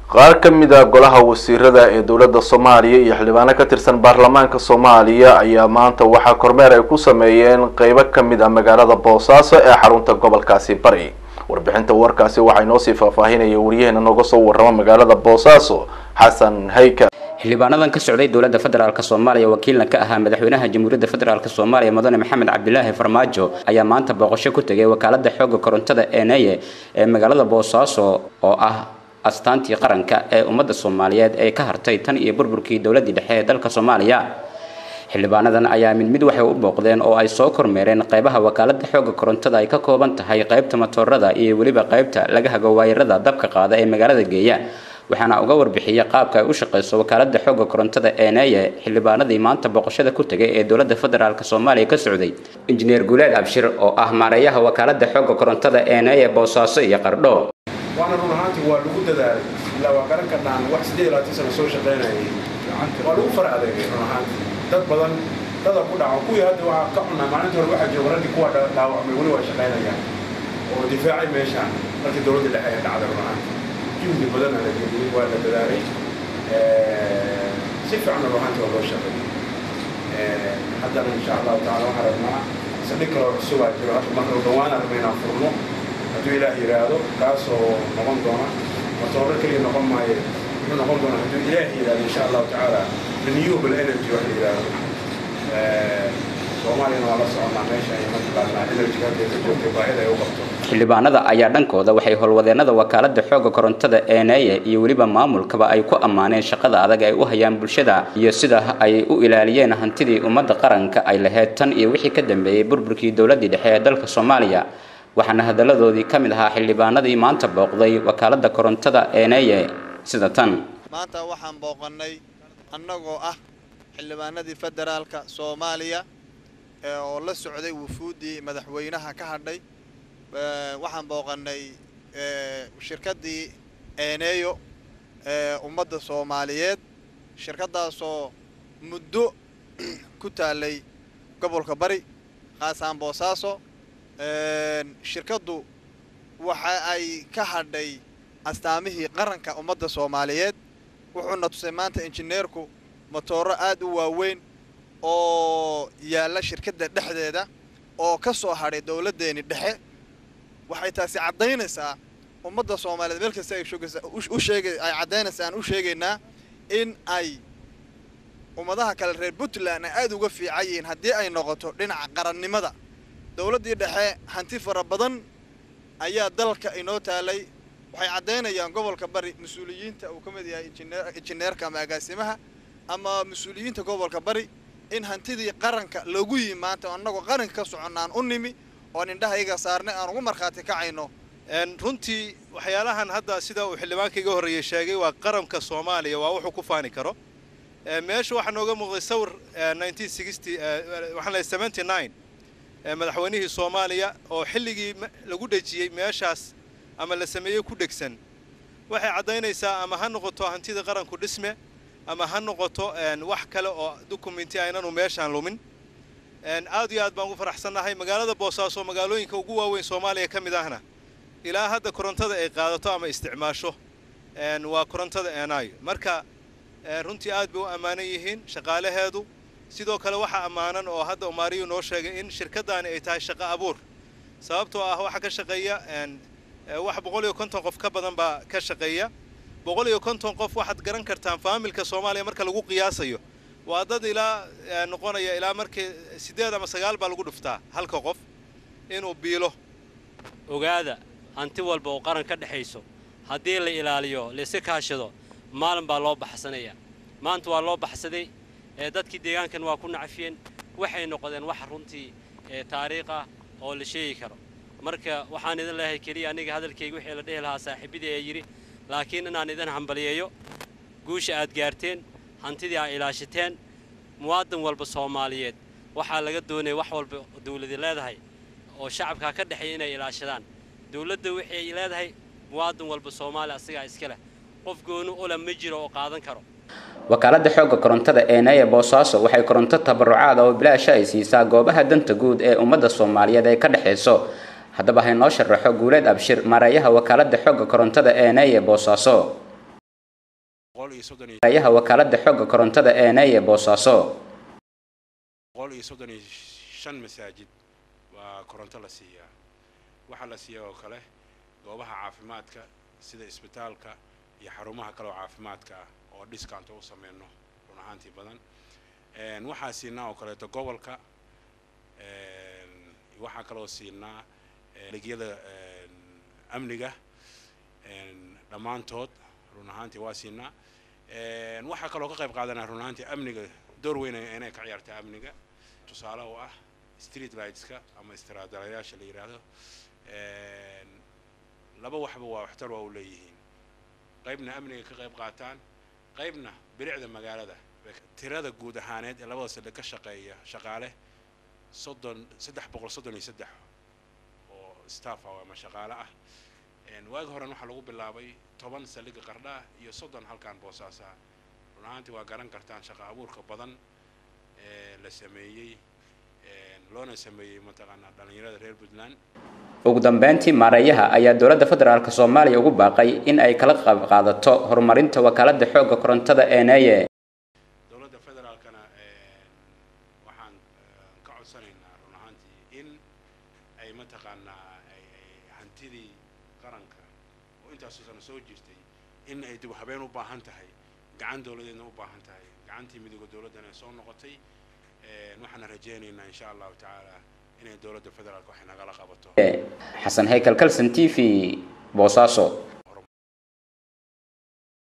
qaar ka mid a golaha wasiirada ee dowladda soomaaliya iyo xildhibaano ka tirsan baarlamaanka soomaaliya ayaa maanta waxaa kormeer ay ku sameeyeen qeybo ka mid ah magaalada boosaaso ee xarunta gobolkaasi bari warbixinta warkaasi waxaa inoo sii faahfaahinaya waryaheena nooga soo warrama magaalada boosaaso xasan hayka xildhibaanadan ka socday dowladda federaalk soomaaliya wakiilna ka ahaa madaxweynaha jamhuuriyadda federaalk soomaaliya mudane maxamed cabdilaahi farmaajo ayaa maanta booqasho ku tegay wakaalada xooga korontada eneye ee magaalada boosaaso oo ah astaantii qaranka ee ummadda soomaaliyeed ee ka hartay tan iyo burburkii dowladdii dhexe ee dalka soomaaliya xildhibaanadan ayaa mid mid waxay u booqdeen oo ay soo kormeereen qeybaha wakaalada xooga korontada ay ka kooban tahay qeybta matoorada iyo weliba qeybta laga hago waayarada dabka qaada ee magaalada geeya waxaana uga warbixiyay qaabka ay u shaqeyso wakaalada xooga korontada eneye xildhibaanadii maanta booqashada ku tegay ee dowladda federaalk soomaaliya ka socday injineer guuleed abshir oo ah maareeyaha wakaalada xooga korontada eneye boosaaso iyo qardho waana run ahaantii waa lagu dadaalay ilaa waa garan karnaan wax siddeed iyo labaatan sano soo shaqaynayay waa lagu fara adeegay run ahaantii dad badan dada ku dhaco kuwii hadda waxaa ka cunaa maalinta hore waxaa jooga raggii kuwa dhaawacmay weli waa shaqaynayaan oo difaacay meeshaan markii dowladda dhexe ee dhacday run ahaantii juhdi badan la geliyey waa la dadaalay si fiican run ahaantii waa loo shaqeeyey haddana insha allahu tacala waxaan rabnaa saldhig kaloo cusubaa jiro hadda marka dhawaan rabna inaan furno hadduu ilaah yidhaahdo kaasoo noqon doona matooro keliya noqon maayo wuxuu noqon doona hadduu ilaah yidhaahdo insha allahu tacaala renewable energy wax la yidhaahdo soomaaliyana waa la soconaa meesha ay mataqaanaa energy hadda ka joogtay baahida ay u qabto xildhibaanada ayaa dhankooda waxay howlwadeenada wakaalada xooga korontada eneye iyo weliba maamulkaba ay ku ammaaneen shaqada adag ay u hayaan bulshada iyo sida ay u ilaaliyeen hantidii ummadda qaranka ay lahayd tan iyo wixii ka dambeeyey burburkii dowladdii dhexe ee dalka soomaaliya waxaana hadaladoodii ka mid ahaa xildhibaanadii maanta booqday wakaalada korontada eneye sida tan maanta waxaan booqannay annagoo ah xildhibaanadii federaalka soomaaliya oo la socday wufuuddii madaxweynaha ka hadhay waxaan booqannay shirkaddii eeneeyo ee ummadda soomaaliyeed shirkaddaasoo muddo ku taallay gobolka bari khaasaan boosaaso shirkaddu waxa ay ka hadhay astaamihii qaranka ummadda soomaaliyeed wuxuuna tusay maanta injineerku motooro aad u waaweyn oo yaalla shirkadda dhexdeeda oo ka soo hadhay dowladdeeni dhexe waxay taasi caddaynaysaa ummadda soomaaliyeed meel kasta ay shoogaysa u sheegay ay caddaynaysaa aan u sheegaynaa in ay ummadaha kale reer puntland ay aad uga fiican yihiin haddii ay noqoto dhinaca qarannimada dowladdii dhexe hanti fara badan ayaa dalka inoo taalay waxay caddaynayaan gobolka bari mas-uuliyiinta uu ka mid yahay injineerka ama agaasimaha ama mas-uuliyiinta gobolka bari in hantidii qaranka lagu yimi maanta annagoo qaranka ka soconnaan u nimi oon indhaha iyaga saarnay aan ugu markhaati kacayno runtii waxyaalahan hadda sida uu xildhibaanka iga horreeyey sheegay waa qaranka soomaaliya waa wuxuu ku faani karo meesha waxaa nooga muuqday sawir waxaan madaxweynihii soomaaliya oo xilligii lagu dhejiyey meeshaas ama la sameeyey ku dhegsan waxay caddaynaysaa ama ha noqoto hantida qaranku dhisme ama ha noqoto wax kale oo dukumenti aynanu meeshaan lumin aad iyo aad baan ugu faraxsannahay magaalada boosaaso magaalooyinka ugu waaweyn soomaaliya ka mid ahna ilaa hadda korontada ay qaadato ama isticmaasho waa korontada eenaayo marka runtii aad bay u ammaanan yihiin shaqaalaheedu sidoo kale waxaa ammaanan oo hadda umaariyu noo sheegay in shirkaddaani ay tahay shaqo abuur sababtoo ah waxaa ka shaqeeya wax boqol iyo konton qof ka badan baa ka shaqeeya boqol iyo konton qof waxaad garan kartaan faamilka soomaaliya marka lagu qiyaasayo waa dad ilaa noqonaya ilaa markii siddeed ama sagaal baa lagu dhuftaa halka qof inuu biilo ogaada hanti walba oo qaran ka dhexayso haddii la ilaaliyo layska kaashado maalin baa loo baxsanaya maanta waa loo baxsaday dadkii deegaankan waa ku nacfiyeen waxay noqdeen wax runtii taariikh ah oo la sheegi karo marka waxaan idin leeyahay keliya aniga hadalkayga wixii la dhihi lahaa saaxiibadii ee yidhi laakiin inaan idin hambaliyeeyo guusha aad gaarteen hantidii aad ilaashateen muwaadin walba soomaaliyeed waxaa laga doonaya wax walba dawladi leedahay oo shacabkaa ka dhexeeya inay ilaashadaan dawladda waxay leedahay muwaadin walba soomaaliya asigaa iska leh qof gooni ula ma jiro oo qaadan karo wakaalada xoogga korontada eeneye boosaaso waxay koronto tabarucaad oo bilaasha ay siisaa goobaha danta guud ee ummadda soomaaliyeed ay ka dhexayso haddaba haynoo sharaxo guuleed abshir maareeyaha wakaalada xoogga korontada eeneye boosaaso boqol iyo soddon iyo ayaha wakaalada xooga korontada ee neye boosaaso boqol iyo soddon iyo shan masaajid waa koronto la siiyaa waxaa la siiyaa oo kale goobaha caafimaadka sida isbitaalka iyo xarumaha kale oo caafimaadka ah oo discount u sameyno run ahaantii badan waxaa siinaa oo kaleeto gobolka waxaa kaloo siinaa adeegyada amniga dhammaantood run ahaantii waa siinaa waxaa kaloo ka qayb qaadanaa run ahaantii amniga door weyn inay ka ciyaarta amniga tusaale oo ah street lightska ama istiraadalayaasha la yidhaahdo laba waxba waa waxtar waa u leeyihiin qaybna amniga ka qayb qaataan qaybna bilicda magaalada tirada guud ahaaneed ee labada saldhig ka shaqeeya shaqaale soddon saddex boqol soddon iyo saddex oo staff ah ama shaqaale ah waagi horen waxaa lagu bilaabay toban saldhigga qardha iyo soddon halkan boosaasa run ahaantii waa garan kartaan shaqa abuurka badan ee la sameeyey loona sameeyey mataqaanaa dhallinyarada reer puntland ugu dambeyntii maareeyaha ayaa dowladda federaalk soomaaliya ugu baaqay in ay kala qayb qaadato horumarinta wakaalada xooga korontada ee neye dowladda federaalkana waxaan ka codsanaynaa run ahaantii in ay mataqaanaa ay hantidii qaranka oo intaasoo sano soo jirtay in ay dib habeen u baahan tahay gacan dowladeedna u baahan tahay gacantii midooda dowladdana ay soo noqotay waxaana rajaynaynaa insha allahu tacaala inay dowladda federaalk waxay nagala qabato xasan haykal kalson t v boosaaso